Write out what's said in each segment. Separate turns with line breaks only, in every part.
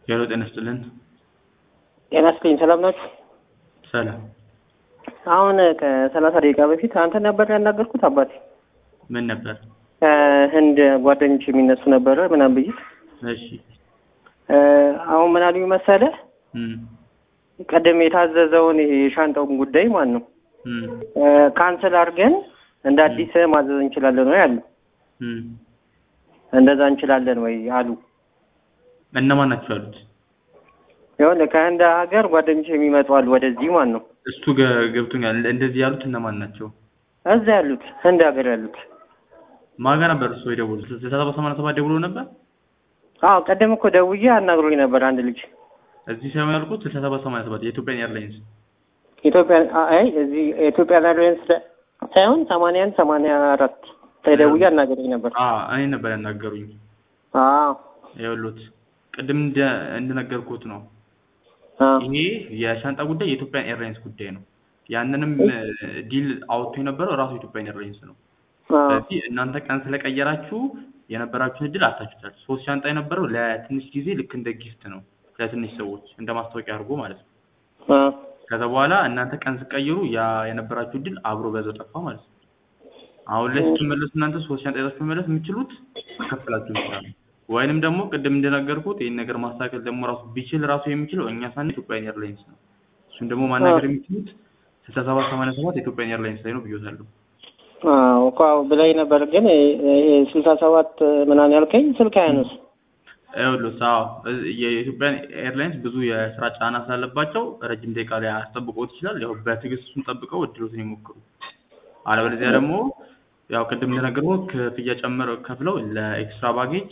ሄሎ ጤና ይስጥልን።
ጤና ይስጥልኝ። ሰላም ናችሁ?
ሰላም።
አሁን ከሰላሳ ደቂቃ በፊት አንተ ነበር ያናገርኩት አባቴ።
ምን ነበር?
ከህንድ ጓደኞች የሚነሱ ነበረ ምናምን ብዬ
እሺ።
አሁን ምን አሉኝ መሰለህ
እም
ቀደም የታዘዘውን ይሄ የሻንጣውን ጉዳይ ማን ነው
እም
ካንስል አድርገን እንደ አዲስ ማዘዝ እንችላለን ወይ አሉ።
እም
እንደዛ እንችላለን ወይ አሉ።
እነማን ናቸው ያሉት?
ይሁን ከህንድ ሀገር ጓደኞች የሚመጡ አሉ ወደዚህ ማን ነው
እሱ ገ- ገብቶኛል። እንደዚህ ያሉት እነማን ናቸው?
እዛ ያሉት ህንድ ሀገር ያሉት።
ማን ጋር ነበር እሱ የደወሉት? ስልሳ ሰባት ሰማንያ ሰባት ደውሎ ነበር።
አዎ ቀደም እኮ ደውዬ አናግሮኝ ነበር አንድ ልጅ
እዚህ ሳይሆን ያልኩት ስልሳ ሰባት ሰማንያ ሰባት የኢትዮጵያን ኤርላይንስ
ኢትዮጵያ አይ እዚህ ኢትዮጵያ ኤርላይንስ ሳይሆን ሰማንያ አንድ ሰማንያ አራት ላይ ደውዬ አናግሮኝ ነበር።
አ እኔ ነበር ያናገሩኝ።
አዎ
ይኸውልዎት ቅድም እንደ እንደነገርኩት ነው።
አዎ
ይሄ የሻንጣ ጉዳይ የኢትዮጵያን ኤርላይንስ ጉዳይ ነው። ያንንም ዲል አውጥቶ የነበረው ራሱ የኢትዮጵያን ኤርላይንስ ነው።
አዎ
ስለዚህ እናንተ ቀን ስለቀየራችሁ የነበራችሁን እድል አታችሁታል። ሶስት ሻንጣ የነበረው ለትንሽ ጊዜ ልክ እንደ ጊፍት ነው ለትንሽ ሰዎች እንደ ማስታወቂያ አድርጎ ማለት ነው።
አዎ
ከዛ በኋላ እናንተ ቀን ስቀይሩ ያ የነበራችሁ እድል አብሮ በዛው ጠፋ ማለት ነው። አሁን ላይ ስትመለሱ እናንተ ሶስት ሻንጣ ይዛችሁ መመለስ የምትችሉት ከፍላችሁ ይችላል። ወይንም ደግሞ ቅድም እንደነገርኩት ይህን ነገር ማስተካከል ደግሞ ራሱ ቢችል ራሱ የሚችለው እኛ ሳን ኢትዮጵያን ኤርላይንስ ነው። እሱን ደግሞ ማናገር የሚችሉት ስልሳ ሰባት ሰማንያ ሰባት ኢትዮጵያን ኤርላይንስ ላይ ነው ብዬታለሁ።
አዎ እኮ አዎ ብላኝ ነበር፣ ግን ይሄ ስልሳ ሰባት ምናምን ያልከኝ ስልክ አያነሱ።
ይኸውልህ አዎ እ- የኢትዮጵያን ኤርላይንስ ብዙ የስራ ጫና ስላለባቸው ረጅም ደቂቃ ላይ አስጠብቆት ይችላል። ያው በትዕግስት እሱን ጠብቀው እድሎትን ይሞክሩ። አለበለዚያ ደግሞ ያው ቅድም እንደነገርኩህ ክፍያ ጨምረው ከፍለው ለኤክስትራ ባጌጅ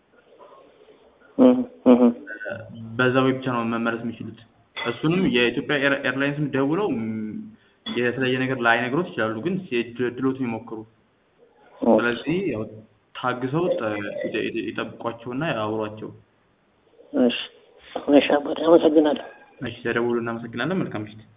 እህ እህ
በዛ ወይ ብቻ ነው መመለስ የሚችሉት። እሱንም የኢትዮጵያ ኤር- ኤርላይንስም ደውለው ም፣ የተለየ ነገር ላይነግሮት ይችላሉ፣ ግን የድ- እድሎትን ይሞክሩ። ስለዚህ ያው ታግሰው ጠ- ይጠ- ይጠ- ይጠብቋቸውና ያውሯቸው።
እሺ እሺ አባቴ አመሰግናለሁ።
እሺ፣ ተደውሉ። እናመሰግናለን። መልካም ምሽት።